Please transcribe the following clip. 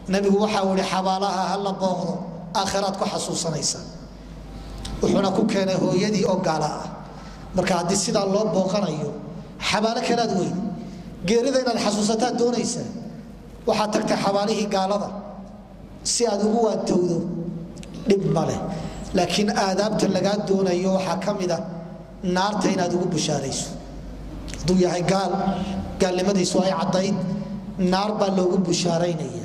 nabigu waxau ihi xabaalaha ha la booqdo aakhiraad ku xasuusanaysa wuxuuna ku keenay hooyadii oo gaala ah marka haddii sidaa loo booqanayo xabaalo kalaad weyn geerida inaad xasuusataad doonaysaa waxaad tagtay xabaalihii gaalada si aad ugu waantowdo dhib maleh laakiin aadaabta lagaa doonayo waxaa ka mida naarta inaad ugu bushaarayso hadduu yahay gaal gaalnimadiisu ay caddayd naar baa loogu bushaaraynaya